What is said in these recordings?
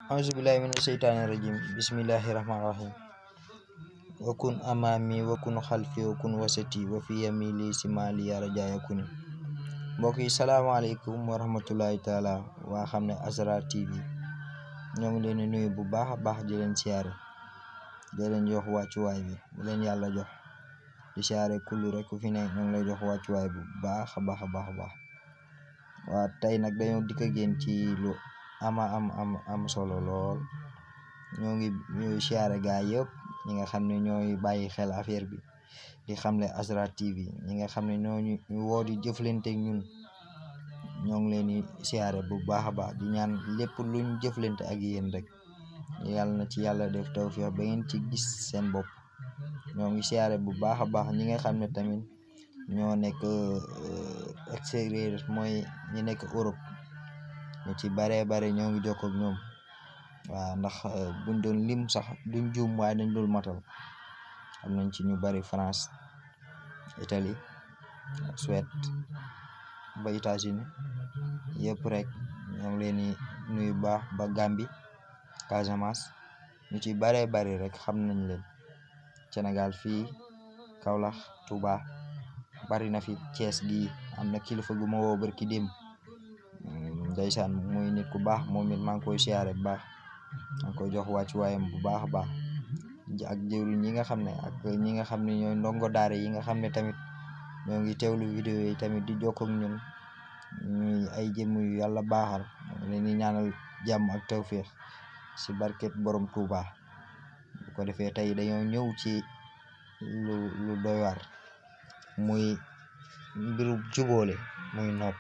auzubillahi mina sheytaani rajim bismillahi rahmaani rahim wakun amaami wakun xalfi wakun wasati wa fi yamili si mali yara jaaya kuni mbokk yi salaamaaleykum wa rahmatullahi taala waa xam ne Asrar TV ñoo ngi leen di nuyu bu baax a baax di leen siyaare di leen jox wàccuwaay bi bu leen yàlla jox di siyaare kullu rek ku fi ne ñoo ngi lay jox wàccuwaay bu baax a baax a baax a baax waa tey nag dañoo dikk ak yéen ci lu ama am am am solo lool ñoo ngi ñuy siyaare gaa yëpp ñi nga xam ne ñooy bàyyi xel affaire bi di xamle Asrar TV ñi nga xam ne ñoo ñu woo di jëflante ak ñun ñoo ngi leen di siyaare bu baax a baax di ñaan lépp luñ jëflante ak yéen rek yàlla na ci yàlla def tawfiix ba ngeen ci gis seen bopp ñoo ngi siyaare bu baax a baax ñi nga xam ne tamit ñoo nekk extérieur mooy ñi nekk Europe ñu ci baree bare ñoo ngi jokkoo ak ñoom waaw ndax buñ doon lim sax duñ juum waaye dañ dul matal am nañ ci ñu bari France Italie Suède ba États-Unis yëpp rek ñoo ngi leen di nuyu baax ba Gambie Casamance ñu ci baree bari rek xam nañ leen Sénégal fii Kaolack Touba bari na fi Thiès gi am na kilifa gu ma woo barki dem ndeysaan muy nit ku baax moom it maa ngi koy siyaare bu baax maa ngi koy jox wàccuwaayam bu baax a baax ak jëwriñ ñi nga xam ne ak ñi nga xam ne ñooy ndongo daara yi nga xam ne tamit ñoo ngi teewlu vidéo yi tamit di jokkoo ak ñun ñuy ay jëmm yu yàlla baaxal leen di ñaanal jàmm ak tawféex si barket borom Touba bu ko defee tey dañoo ñëw ci lu lu doy waar muy mbiru jubóole muy nopp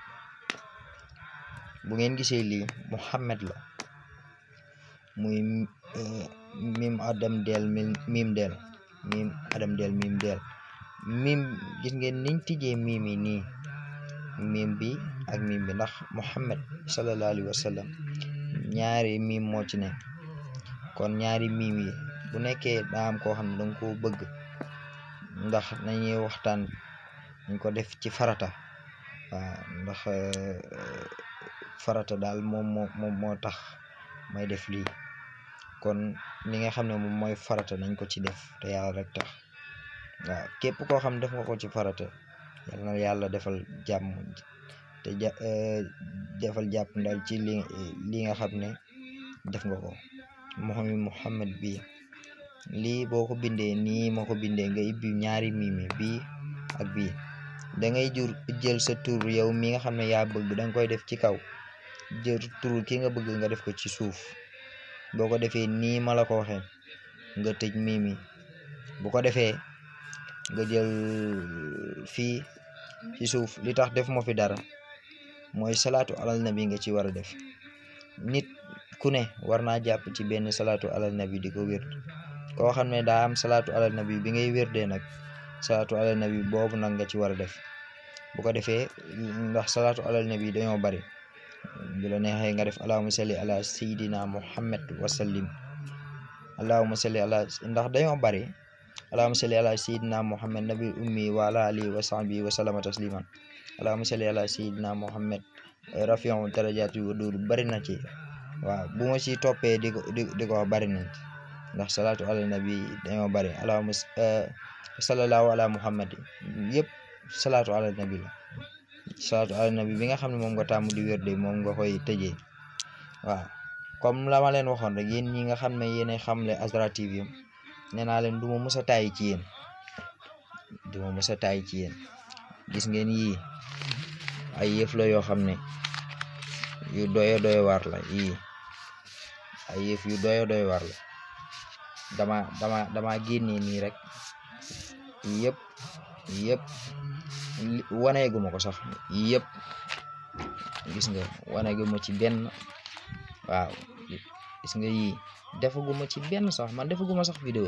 bu ngeen gisee lii Muhammad la muy mim adam del mim del mim adam del mim del mim gis ngeen niñ tijjee mim yi nii mim bi ak mim bi ndax Muhammad sallallahu alayhi wa sallam ñaari mim moo ci ne kon ñaari mim yi bu nekkee daa am koo xam ne danga ko bëgg ndax nañuy waxtaan nañ ko def ci farata waaw ndax farata daal moom moo moom moo tax may def lii kon li nga xam ne moom mooy farata nañ ko ci def te yàlla rek tax waaw képp koo xam def nga ko ci farata yal na yàlla defal jàmm te ja defal jàpp ndal ci li li nga xam ne def nga ko mooy Muhammad bi lii boo ko bindee nii ma ko bindee nga ibbi ñaari mimi bii ak bii da ngay jur jël sa tur yow mi nga xam ne yaa bëgg da nga koy def ci kaw jël tur ki nga bëgg nga def ko ci suuf boo ko defee nii ma la ko waxee nga tëj mimi bu ko defee nga jël fii ci suuf li tax def moo fi dara mooy salaatu alal nabi nga ci war a def nit ku ne war naa jàpp ci benn salaatu alal nabi di ko wér koo xam ne daa am salaatu alal nabi bi ngay wér dee nag salaatu alal nabi boobu nag nga ci war a def bu ko defee ndax salaatu alal nabi dañoo bari bu la neexee nga def allahumma salli ala sayidina muhammad wasallim allahumma salli ala ndax dañoo bari allahumma salli ala sayidina muhammad nabi ummi wa ala alihi wa sahbihi wa sallama tasliman allahumma salli ala sayidina muhammad rafiu darajati wa duur bari na ci waaw bu ma ci toppee di ko di ko wax bari nañ ci ndax salaatu ala nabi dañoo bari allahumma sallallahu ala muhammad yëpp salaatu ala nabi la salaatu ala nabi bi nga xam ne moom nga tàmm di wér de moom nga koy tëjee waaw comme la ma leen waxoon rek yéen ñi nga xam ne yéenay xamle Asrar TV nee naa leen du ma mës a tàyyi ci yéen du ma mës a tàyyi ci yéen gis ngeen yii ay yëf la yoo xam ne yu doyo doyo war la yii ay yëf yu doyo doyo war la dama dama dama génnee nii rek yëpp yëpp waneeguma ko sax yëpp gis nga waneeguma ci benn waaw gis nga yii defaguma ci benn sax man defaguma sax vidéo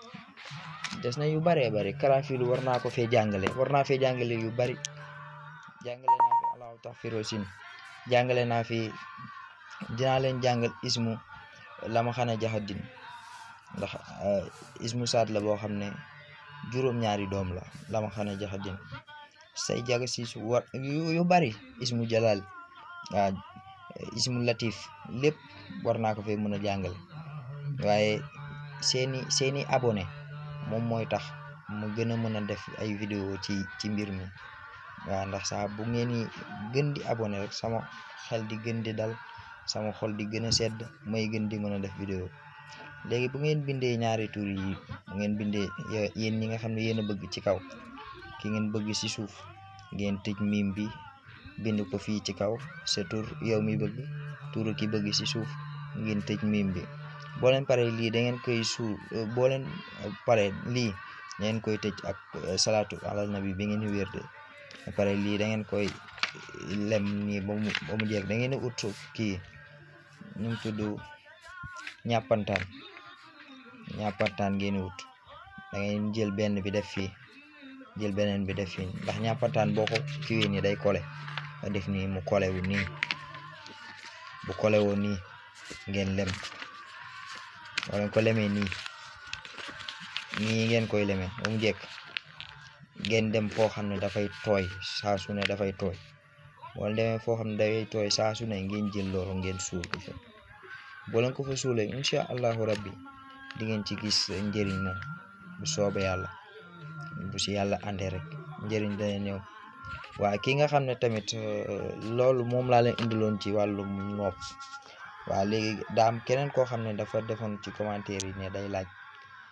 des na yu baree bari karafilu war naa ko fee jàngale war naa fee jàngale yu bari jàngale naa fi allahu taxfiro sin jàngale naa fi dinaa leen jàngal ismu lama xana jaxadin ndax ismu saat la boo xam ne juróom-ñaari doom la lama xana jaxadin say jaga si war yu bari ismu jalal waaw ismu latif lépp war naa ko fee mën a jàngale waaye seeni seeni abonné moom mooy tax mu gën a mën a def ay vidéo ci ci mbir mi waaw ndax saa bu ngeen di gën di abonné rek sama xel di gën di dal sama xol di gën a sedd may gën di mën a def vidéo léegi bu ngeen bindee ñaari tur yi bu ngeen bindee yéen ñi nga xam ne yéen a bëgg ci kaw ki ngeen bëgg ci suuf ngeen tëj mim bi bind ko fii ci kaw sa tur yow mi bëgg turu ki bëgg ci suuf ngeen tëj mim bi boo leen pare lii da ngeen koy suul boo leen pare lii da ngeen koy tëj ak salaatu alal nabi bi ngeen wér de pare lii da ngeen koy lem nii ba mu ba mu jeex da ngeen ut kii ñu mu tudd ñàppantaan ñàppantaan ngeen wut da ngeen jël benn bi def fii jël beneen bi def fii ndax ñàppantaan boo ko kiwee nii day kole nga def nii mu kole wu nii bu kole woo nii ngeen lem wala ko lemee nii nii ngeen koy lemee ba mu jekk ngeen dem foo xam ne dafay tooy saa su ne dafay tooy wala demee foo xam ne dafay tooy saa su ne ngeen jël loolu ngeen suul ko fa boo leen ko fa suulee incha allahu rabbi di ngeen ci gis njëriñ moom bu soobee yàlla bu si yàlla àndee rek njëriñ dana ñëw waaye ki nga xam ne tamit loolu moom laa leen indiloon ci wàllum nopp waa léegi daa am keneen koo xam ne dafa defoon ci commentaire yi ne day laaj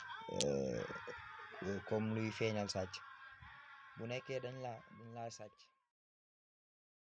comme luy feeñal sàcc bu nekkee dañ laa dañ laa sàcc